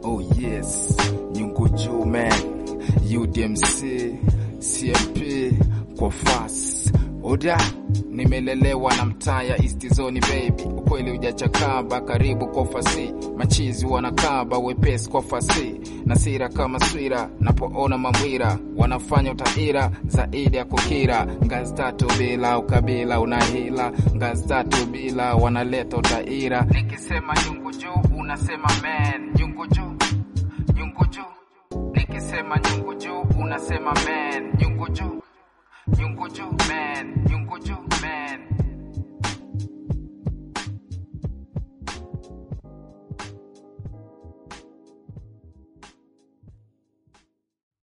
Oh yes, nyungu juu man, UDMC, CMP kwa fast oda nimelelewa na mtaa ya East Zone baby, ukweli ujachakaba, karibu kwa fasi, machizi wanakaba wepesi kwa fasi, na sira kama swira, napoona mamwira wanafanya utaira zaidi ya kukira, ngazi tatu bila ukabila unahila, ngazi tatu bila wanaleta utaira, nikisema nyungu juu unasema man, nyungu juu nyungu juu, nikisema nyungu juu unasema man, nyungu juu nyungu juu man, nyungu juu man.